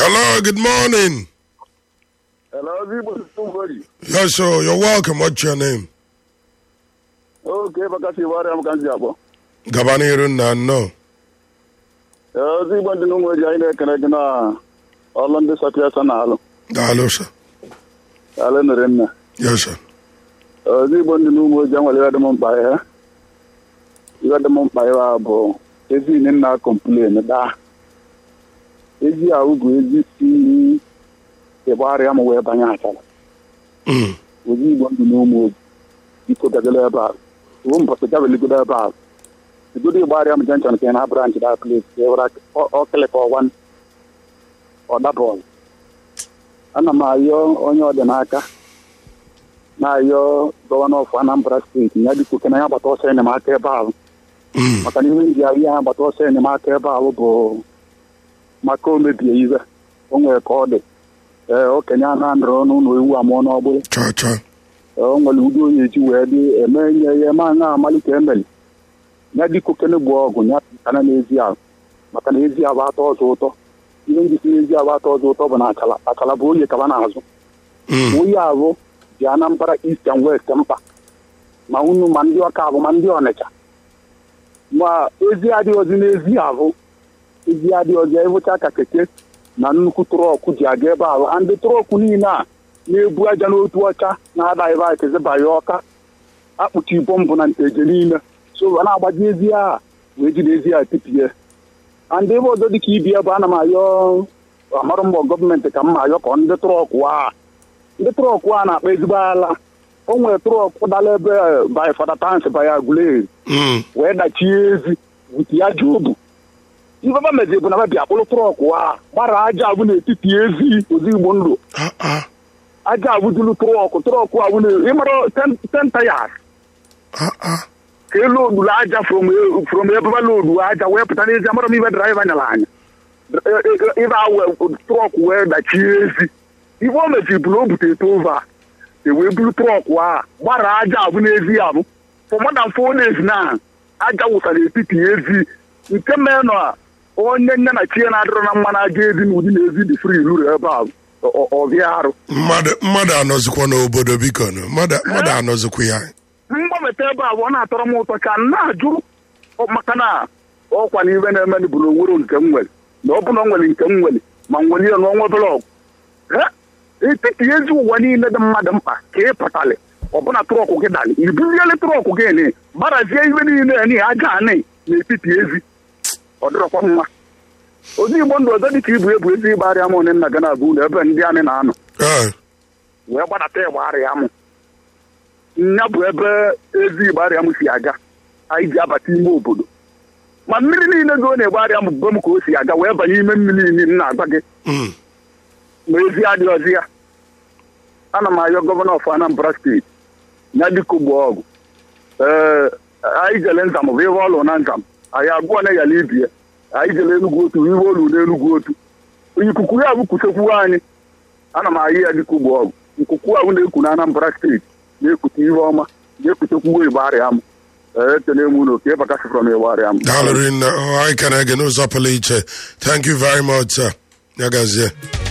Hello, good morning. Hello, Zibo Somebody. Yes, sir. You're welcome. What's your name? Okay, bakasi wari am kan jabo. Gabaniru Nano. Eh, Zibo ndi nungo ja ine kana gina Orlando Satya sanalo. Hello, sir. Ale nerenna. Yes, sir. Eh, Zibo ndi nungo ja wale ga dum ba ya. Iga dum ba ya bo. Ezi ni na complain da. Ezi a ugu ezi si e bari am we banya atala. Mm. Ozi Igbo ndị n'ụmụ biko dagala ebe a uwe mpọsị gabeli godo ebe a igodo ịgbari am jenchọn nke na branch da place ewere ọkịlịka ọwan ọdabọl ana m ayọ onye ọdịnaka na-ayọ gọvanọ of anambra steeti ya dịka oke na ya gbata ọsọ enyemaka ebe ahụ Mm. maka na ihe ndị ahụ ya gbata ọsọ enyemaka ebe ahụ bụ maka o mebie iwe o nwere ka ọ dị ee okenye a na-anọrọ n'ụlọ ewu amụọ n'ọgbụrụ Cha cha. o nwere ụdị onye eji wee dị eme nye ya ma na amalite emeli ya dịka okene gbuo ọgụ ya kana n'ezi ahụ maka na ezi ahụ atọ ọzọ ụtọ ihe ndị si n'ezi ahụ atọ ọzọ ụtọ bụ na akala akala bụ onye kaba n'azụ Mm. onye ahụ ji anambra east and west mkpa ma unu ma ndị ọka abụ ma ndị ọnịcha ma ezi adịghịzi n'ezi ahụ ezi adịghịzi ịbụcha ka keke na nnukwu trọkụ ji aga ebe ahụ ndị trọkụ niile a na-ebu aja n'otu ọcha na-ada ebe a kezibanye ọka akpụchi bọmbụ na nteje niile so a na-agbaji ezi a wee jide ezi a tipie and ebe ọzọ dịka ibi ebe ana m ayọ amarụ mbọ gọọmenti ka mma ayọ ka ndị trọkụ a ndị trọkụ a na-akpa ezigbo ala o nwere trọkụ dala ebe by fada tans by agulere Mm. wee dachie ezi wute ya ji obu ife ba mezi bụ na babịa kpụrụ trọkụ a gbara aja abụ n'etiti ezi ozigbo ndụ Ah ah. aja abụdulu trọkụ trọkụ abụ na ịmara ten tayas Ah ah. ka elu odulu aja from from ebe ba lodu aja wee pụta n'ezi amara m ibe draiva nyara anya ibe awe trọkụ wee dachie ezi ife o meziri bụ na o bute tova ewee buru trọkụ a gbara aja abụ n'ezi abụ for more than four days na aja wụsara etiti ezi nke mee na onye nne na chie na-adịrọ na mmanụ aja ezi na ụdị na-ezi dị fri luru ebe ahụ ọbịa arụ Mmadụ mmadụ anọzikwa n'obodo biko nụ. Mmadụ mmadụ anọzikwa ya. mgbanweta ebe a bụ ọ na-atọrọ m ụtọ ka m na-ajụ ọ- maka na ọkwa na ibe na-eme bụ na onwere nke m nwere na ọ bụ na ọ nwere nke m nwere ma nwere ya n'ọnwa obere ọgụ etiti ezi ụwa niile dị mmadụ mkpa ka ị pụtalị ọbụna trọkụ gị dalị ibuziele trọkụ gị ni gbarazie ibe niile ni aja anị n'etiti ezi ọ dịrọkwa mma ozi igbo ndụ ọzọ dịka ibu ebu ezi ịgbarịa m onye nna ga na-abụ ụlọ ebe ndị anị na-anọ Eh. wee gbadata ịgbarịa m nya bụ ebe ezi ịgbarịa m si aga anyị ji abata ime obodo ma mmiri niile gị ọ na-egbarịa m bụ m ka o si aga wee banye ime mmiri niile m na-agwa gị Mm. ma ezi adịghịzi ya ana m ayọ gọvanọ of anambra steeti ya dịka ugbo ọgụ ee anyị jele nzam bụ ihe ọlụ na nzam anyị agụọ na yala ibie anyị jele enugwu otu ihe olu n'enugwu otu ikuku ya bụ kusekwu anyị ana m ayị ya dịka ugbo ọgụ nkuku ahụ na-eku na anambra steeti na-ekute ihe ọma na-ekutekwu igbo arịa m ee ekele m unu ka ịbakasịfọrọ m igbo arịa m Daalụ rinne. Oh, anyị ka na-ege n'ụzọ pụrụ iche. Thank you very much, sir. Ya gazie.